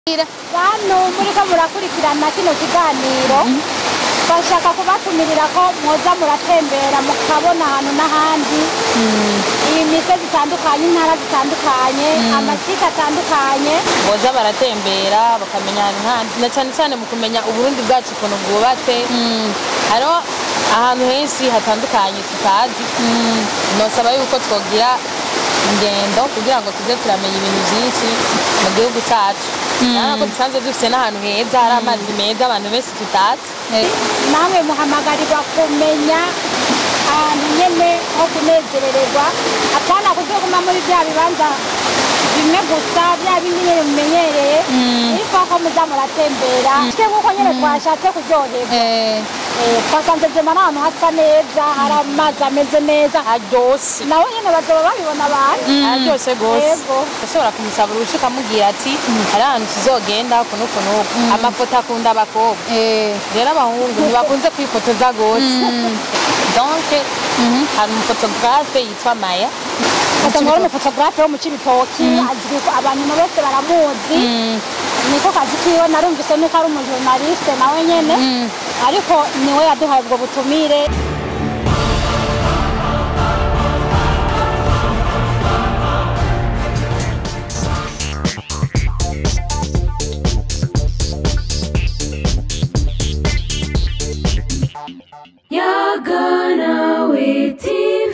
bantu muriko murakurikirana kino kiganiro bashaka kubatumirira ko mwoza muratembera mukabona ahantu n'ahandi iyi misozi itandukanye intara zitandukanye amasika atandukanye boza baratembera bakamenya ahantu handi na cyane cyane mu kumenya uburundi bwacu ukuntu bwubatse hariho ahantu henshi hatandukanye tutazi nosaba yuko twogira ingendo kugira ngo tuze turamenya ibintu byinshi mu gihugu cyacu urabona ko dusanzwe dufite n'ahantu heza hari amazi meza abantu benshi tutazi namwe muhamagarirwa kumenya ahantu nyene ho kunezerererwa apana kuzoguma muri bya bibanza bimwe gusa bya bindi nyene mumenyereye ariko ko muza muratembera twe nk'uko nyene twashatse kuryoherwa Eh, twasanze jema n'ahantu hasa neza hari amazi ameze neza haryoshe nawe nyene bazoba babibona abantu araryoshe rwose Yego. ushobora kumusaba uruhushya ukamubwira ati hari ahantu tuzogenda kuno kuno amafoto akunda abakobwa rero abahungu ntibakunze kwifotoza rwose donc hari umufotogarafe yitwa maya asanga ari umufotogarafe wo mu cibitoki azwi ko abantu bose baramuzi niko kazi kiwe narumvise nuko ari umujournaliste nawe nyene ariko niwe yaduhaye ubwo butumire Yaganawe TV.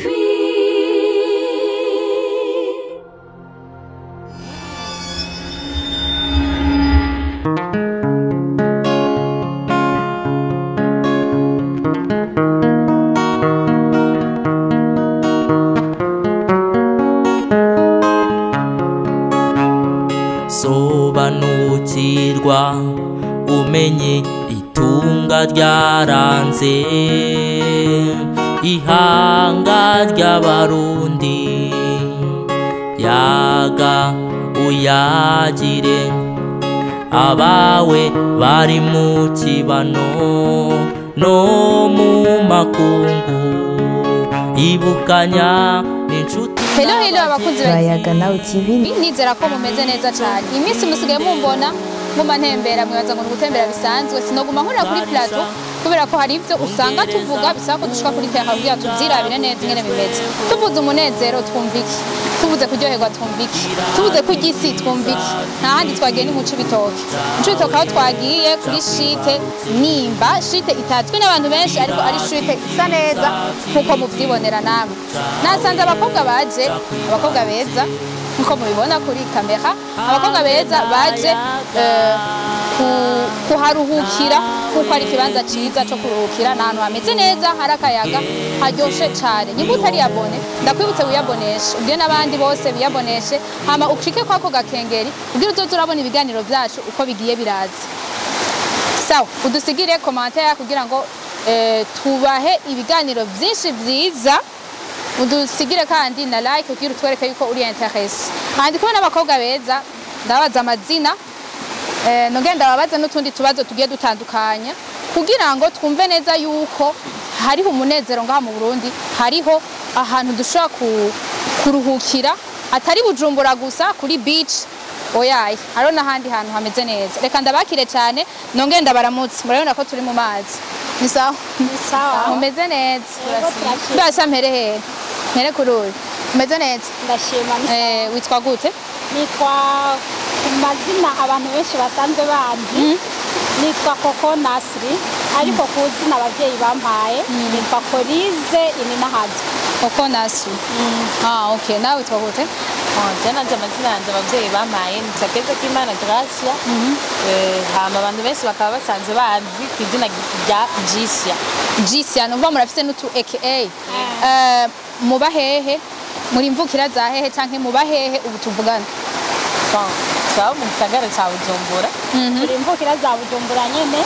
sobanukirwa umenye itunga ryaranze ihanga ry'abarundi yaga uyagire abawe bari mu kibano no mu makungu ibukanya n'inshuti Hello hello abakunzi ba bayaga nawe TV nizera ko mumeze neza cyane iminsi musigaye mumbona muma ntembera mwibaza ngo ni ugutembera bisanzwe sinoguma nkorera kuri plateau kubera ko hari ibyo usanga tuvuga bisaba ko dushika kuri terra kugira tubyirabire neza ingene bimeze tuvuze umunezero twumva iki tuvuze kuryoherwa twumva iki tuvuze ko igisi twumva iki nta handi twagiye ni mu cibitoke mu cibitoke aho twagiye kuri shite nimba shite itatswe n'abantu benshi ariko ari shite isa neza nk'uko muvyibonera namwe nasanze abakobwa baje abakobwa beza nkuko mubibona kuri kamera abakobwa beza baje eh, ku- kuharuhukira kuko ari ikibanza cyiza cyo kuruhukira ni ahantu hameze neza hari akayaga haryoshe cyane niba utari yabone ndakwibutse wiyaboneshe ubwire n'abandi bose biyaboneshe hama ucike kwako gakengeri ubwire uzoze urabona ibiganiro byacu uko bigiye biraza sawa udusigire komantere kugira ngo eh, tubahe ibiganiro byinshi byiza udusigire kandi na like kugira utwereke yuko uri interesse kandi kumwe n'abakobwa beza ndabaza amazina eh, nongera ndababaza n'utundi tubazo tugiye dutandukanye kugira ngo twumve neza yuko hariho umunezero ngaha mu Burundi hariho ahantu dushobora ku- kuruhukira atari bujumbura gusa kuri beach oyaye hariho n'ahandi hantu hameze neza reka ndabakire cyane nongera ndabaramutse murabona ko turi mu mazi ni sawa sawa mumeze neza Yego, turashima. mbasa mpere hehe mpere kuri uyu umeze neza ndashima ni sawa. Eh, witwa gute nitwa ku mazina abantu benshi basanzwe banzi nitwa koko nasiri ariko ku zina ababyeyi bampaye nitwa korize ininahazwe koko nasi ah okay nawe witwa gute je nanje amazina yanje abavyeyi bampaye ni Sakeza Kimana Gracia Eh, hama abantu benshi bakaba basanzwe bazi ku izina rya Jisia Jisia numva murafise n'utu aka Eh, muba hehe muri mvukira za hehe canke muba hehe ubu tuvugana Bon, twaba mu gisagara ca Bujumbura turi imvukira za bujumbura nyene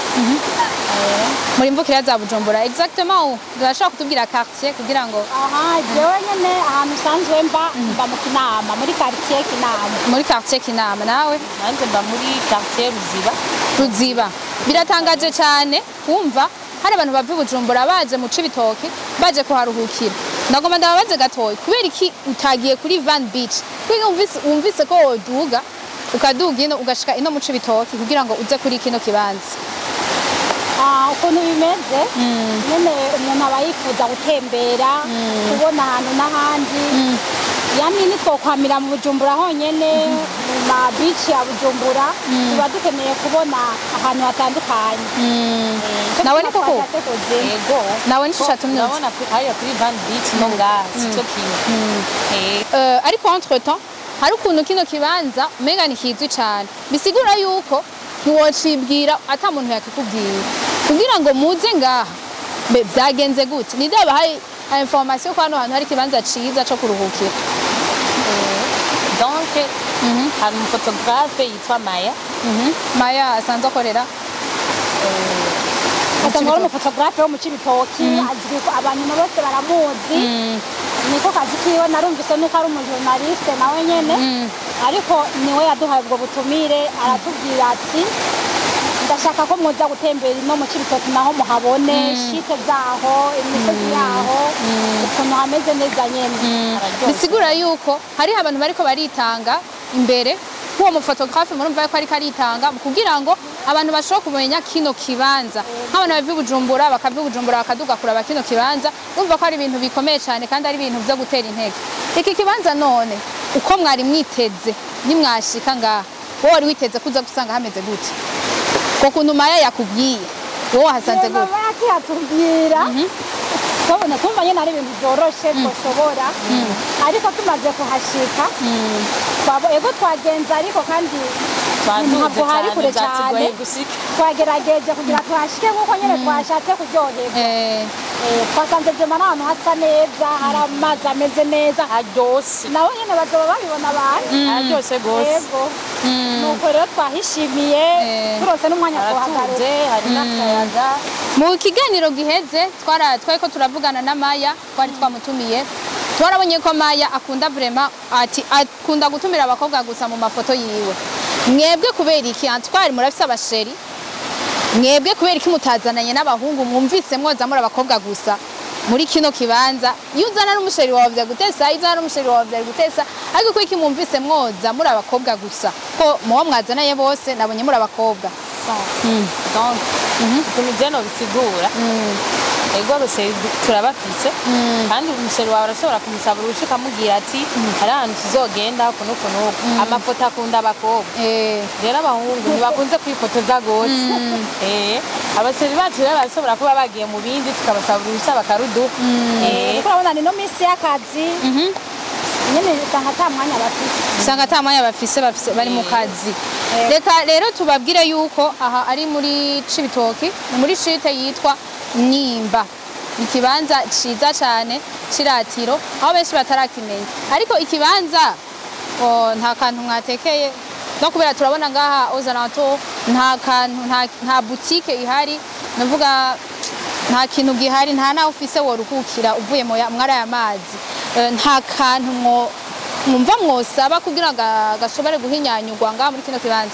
muri mvukira za Bujumbura exactement ubu turashobora kutubwira quartier kugira ngo aha jewe nyene ahantu usanzwe mba mba mu kinama muri quartier kinama muri quartier Kinama nawe nanje mba muri quartier Ruziba ruziba biratangaje cyane kumva hari abantu bava i bujumbura baje mu cibitoki baje kuharuhukira ndagomba ndababaze gatoya kubera iki utagiye kuri van beach kubera wumvise, wumvise ko woduga ukaduga ino ugashika ino mu cibitoki kugira ngo uze kuri kino kibanza Ah, ukuntu bimeze nyine umuntu aba yifuza gutembera kubona ahantu n'ahandi yamwe nitwokwamira mu bujumbura honyene mu mabici ya bujumbura tuba dukeneye kubona ahantu hatandukanye Ico nawe tuba niko ku twashatse kugira. yego nawe nico catumye uza. urabona kuri- hariya kuri van beach no ngaha si cyo kimwe Eh, Eh, ariko entre temps hari ukuntu kino kibanza umenga ni kizwi cyane bisigura yuko ntiwocibwira ata muntu yakikubwira kugira ngo muze ngaha mbe byagenze gute ni daba hari information ko hano hantu hari ikibanza ciza co kuruhukira donc hari umufotographe yitwa maya Mhm. maya asanzwe akorera asanzwe ari umufotogarafe wo mu cibitoki azwi ko abantu bose baramuzi niko kazi kiwe narumvise nuko ari umujournaliste nawe nyene ariko niwe yaduhaye ubwo butumire aratubwira ati ndashaka ko mwoza gutembera ino mu cibitoki naho muhabone shite zaho imisozi yaho ukuntu hameze neza nyene Araryoshye. bisigura yuko hariho abantu bariko baritanga imbere nk'uwo mufotografe murumva yuko ariko aritanga kugira ngo abantu bashobore kumenya kino kibanza nk'abantu bava i bujumbura bakava i bujumbura bakaduga kuraba kino kibanza bumva ko ari ibintu bikomeye cyane kandi ari ibintu byo gutera intege iki kibanza none uko mwari mwiteze nimwashika ngaha wowe wari witeze kuza gusanga hameze gute ko kuntu maya yakubwiye wowe wahasanze Yego, gute bakihatubwira tubona tumva nyine ari ibintu byoroshe twoshobora ariko tumaze kuhashika twabo- ego twagenze ariko kandi twaduze ntabwo hari cyane kure byatugoye cyane gushika twagerageje kugira tuhashike nk'uko nyine twashatse kuryoherwa Eh, Eh, twasanze jema n'ahantu hasa neza hari amazi ameze neza haryoshye nabo nyine bazoba babibona abantu haryoshye rwose yego nuko rero twahishimiye Eh. turose n'umwanya haratuje twohagaruka hari n'akayaga mu kiganiro giheze twara twari ko turavugana na maya twari twamutumiye twarabonye ko maya akunda vrema ati akunda gutumira abakobwa gusa mu mafoto yiwe mwebwe kubera iki antwari murafise abasheri mwebwe kubera iki mutazananye n'abahungu mwumvise mwoza muri abakobwa gusa muri kino kibanza iyo uzana n'umusheri wawe vya gutesa iyo uzana n'umusheri wawe vya gutesa ariko kuko iki mwumvise mwoza muri abakobwa gusa ko muwo mwazanaye bose nabonye muri abakobwa donc ukuntu jeno bisigura ego abaseri turabafise kandi umuseri wawe arashobora kumusaba uruhushya ukamubwira ati hari ahantu tuzogenda uku n'uku n'uku amafoto akunda abakobwa eh, rero abahungu ntibakunze kwifotoza rwose Eh, abaseri bacu rero barashobora kuba bagiye mu bindi tukabasaba uruhushya bakaruduha Eh, kuko urabona ni no minsi y'akazi nyine usanga ata mwanya bafite usanga ata mwanya bafise bafise bari mu kazi Eh. reka rero tubabwire yuko aha ari muri cibitoki ni muri shite yitwa nimba ni ikibanza ciza cane c'iratiro aho benshi batarakimenya ariko ikibanza oh, nta kantu mwatekeye no kubera turabona ngaha ozaranto nta kantu nta, nta butike ihari navuga nta kintu gihari nta naho ufise woruhukira uvuye mu ya- mwari aya mazi Eh, nta kantu mwo mwumva mwosaba kugira ngo gashobore guhinyanyurwa ngaha muri kino kibanza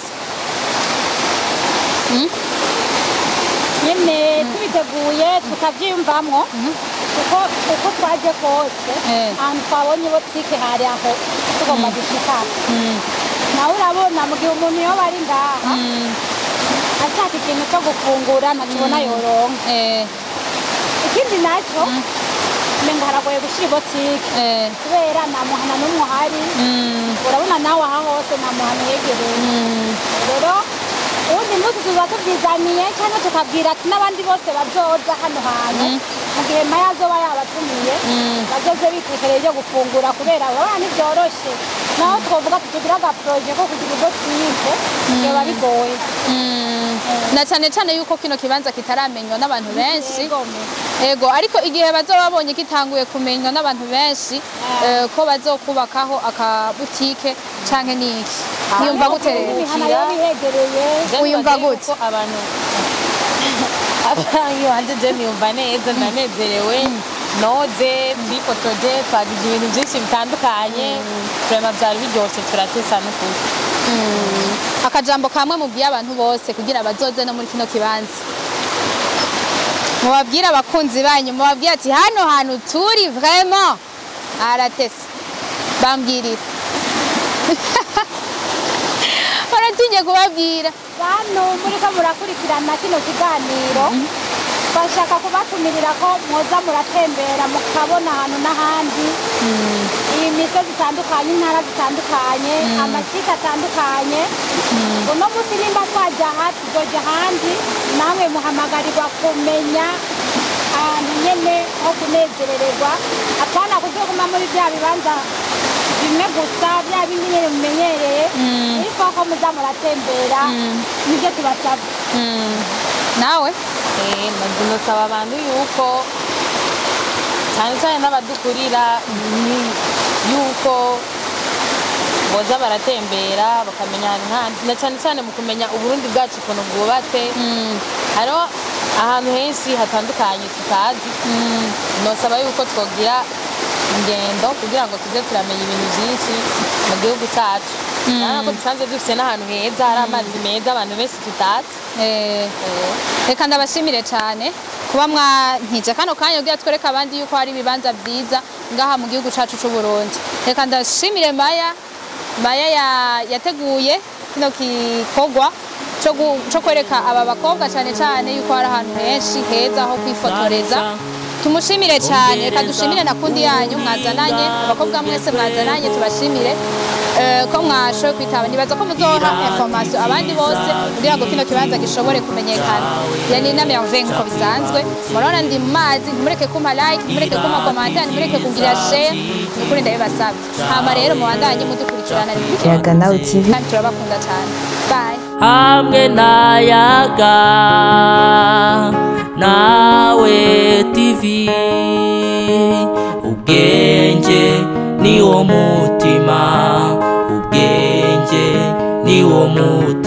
nyine tubiteguye tukabyiyumvamwo kuko uko twaje kose Eh. ahantu twabonye botike hari aho tugomba gushika nawe urabona mu gihe umuntu yoba ari ngaha ashaka ikintu cyo gufungura ntakibona yoronka Eh, ikindi nacyo umengo haragoye gushyira ibotike eh, kubera nta muhana n'umwe uhari mm, urabona nawe aha hose nta muhana yegereye mm, rero ubundi munsi tuba tubyizaniye cyangwa tukabwira ati n'abandi bose bazoza hano hantu mu gihe maya azoba yabatumiye bazoze bitekereye ibyo gufungura kubera urabona ntibyoroshye naho twavuga ati tugire agaporoje ko kugira ibotike biba bigoye mm. na cyane cyane yuko kino kibanza kitaramenywa n'abantu benshi Yegome. ego ariko igihe bazoba babonye gitanguye kumenywa n'abantu benshi eh, ko bazokubakaho akabutike canke niki niyumva gute rero imihana yo bihegereye je Wiyumva nibaza gute? yuko abantu abangi wanje je niyumva neza ndanezerewe noze twifotoje twagize ibintu byinshi bitandukanye turema byari biryoshye turatesa n'ukuri akajambo kamwe mubwiye abantu bose kugira bazoze no muri kino kibanza mubabwire abakunzi banyu mubabwire ati hano hantu turi vraiment aratese bambwirira naringiye kubabwira bantu muriko murakurikirana kino kiganiro bashaka kubatumirira ko mwoza muratembera mukabona ahantu n'ahandi iyi misozi itandukanye intara zitandukanye amakipe atandukanye uno munsi nimba twajya aha tuzoja ahandi namwe muhamagarirwa kumenya ahantu nyene ho kunezerererwa apana kuzoguma muri bya bibanza bimwe gusa bya bindi nyene mumenyereye ariko ko muza muratembera nibyo tubasaba nawe Eh, nzi nosaba abantu yuko cyane cyane n'abadukurira ni- yuko boza baratembera bakamenya ahantu handi na cyane cyane mu kumenya uburundi bwacu ukuntu bwubatse hariho ahantu henshi hatandukanye tutazi nosaba yuko twogira ingendo kugira ngo tuze turamenya ibintu byinshi mu gihugu cyacu urabona ko dusanzwe dufite n'ahantu heza hari amazi meza abantu benshi tutazi Eh, reka ndabashimire cyane kuba mwantije kano kanya kugira twereke abandi yuko hari ibibanza byiza ngaha mu gihugu cyacu cy'u Burundi reka ndashimire Maya Maya ya- yateguye kino gikorwa cyo gu- cyo kwereka aba bakobwa cyane cyane yuko hari ahantu henshi heza ho kwifotoreza tumushimire cyane reka dushimire na kundi yanyu mwazananye abakobwa mwese mwazananye tubashimire eh, ko mwashoboye kwitaba nibaza ko muzoha information abandi bose kugira ngo kino kibanza gishobore kumenyekana yani na merveille nkuko bisanzwe murabona ndi mu mazi ntimureke kumpa like ntimureke kumpa commentaire ntimureke kugira share nukuri ndabibasabye hama rero mubandanye mudukurikirana Yaga Now TV. kandi turabakunda cyane bye hamwe n'ayaga nawe tv ubwenge niwo mutima ubwenge niwo mutima